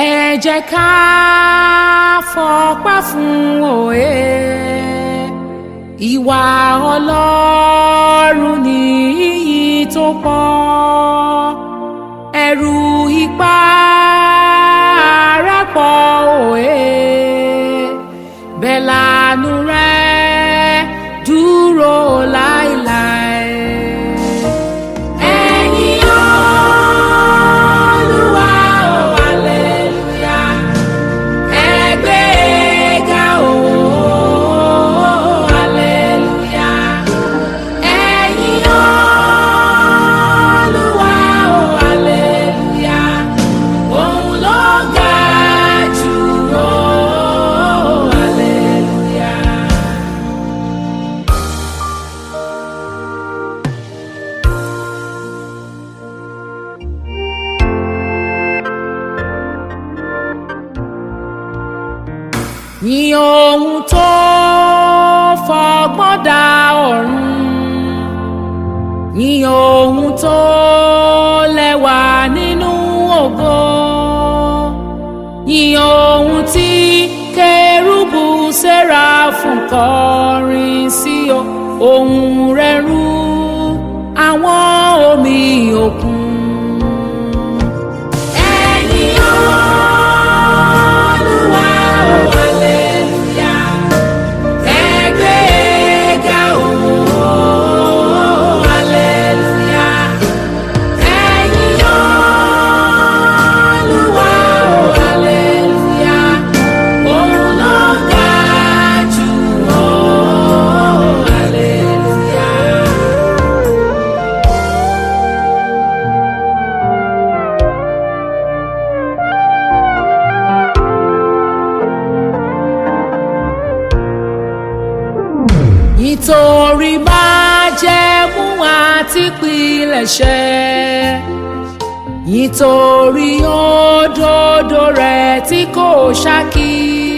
ẹ jẹ́ ká fọpẹ́ fún òye ìwà ọlọ́run ní iyì tó pọ̀ ẹ̀rù ipá rẹ̀ pọ̀ òye bẹ́ẹ̀ lànú rẹ̀ dúró láéláé. Ẹ̀yin Olúwa o, hallelujah. Ẹ gbé ga o, hallelujah. Ẹ̀yin Olúwa o, hallelujah. Òun ló ga jù o, hallelujah. Yìn ohun tó fọgbọ́n dá ọ̀run yìn ohun tó lẹ́wà nínú ògo yìn ohun tí kérúbù séráfù kọrin sí o ohùn rẹ̀ rú àwọn omi òkun. Ẹ̀yin Olúwa o, hallelujah. Ẹ gbé ga o, hallelujah. Ẹ̀yin Olúwa o, hallelujah. Òun ló ga jù o, hallelujah. nítorí májẹ̀mú àti pilẹ̀ṣẹ̀ nítorí òdodo rẹ̀ tí kò ṣákí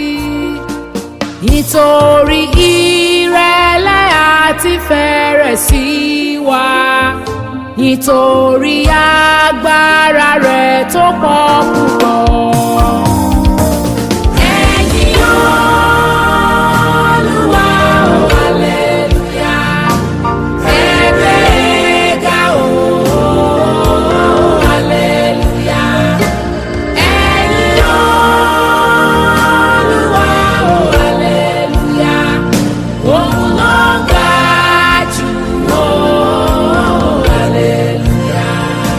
nítorí ìrẹ̀lẹ̀ àti fẹ̀rẹ̀ sí wa nítorí agbára rẹ̀ tó pọ̀ púpọ̀. Ẹ̀yin Olúwa o, hallelujah. Ẹ gbé ga o, hallelujah. Ẹ̀yin Olúwa o, hallelujah. Òun ló ga jù o, hallelujah.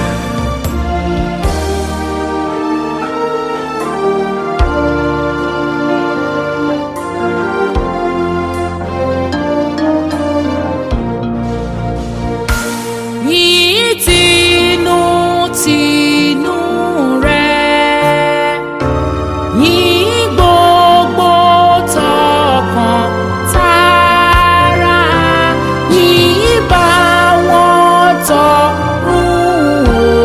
yìí tinú tinú rẹ̀ yìí gbogbo tọkàn tara yìí bá wọn tọrùn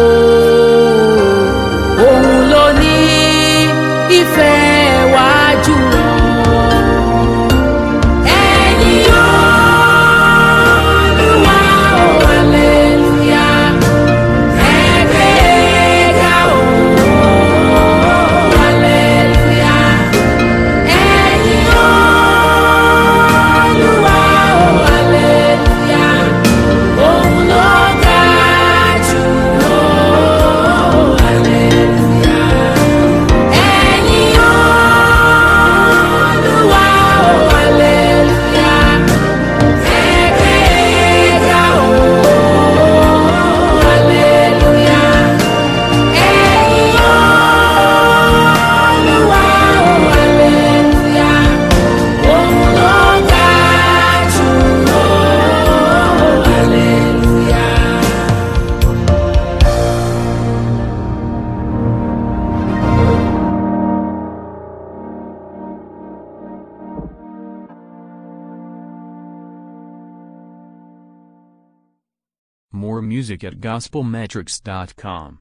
o òun ló ní ìfẹ́ wá jùlọ. Ẹ̀yin Olúwa o, hallelujah. Ẹ gbé ga o, hallelujah. Ẹ̀yin Olúwa o, hallelujah. Òun ló ga jù o, hallelujah. Ẹ̀yin Olúwa o, hallelujah. Ẹ gbé ga o, hallelujah. Ẹ̀yin Olúwa o, hallelujah. Òun ló ga jù o, hallelujah. More music at gospelmetrics.com.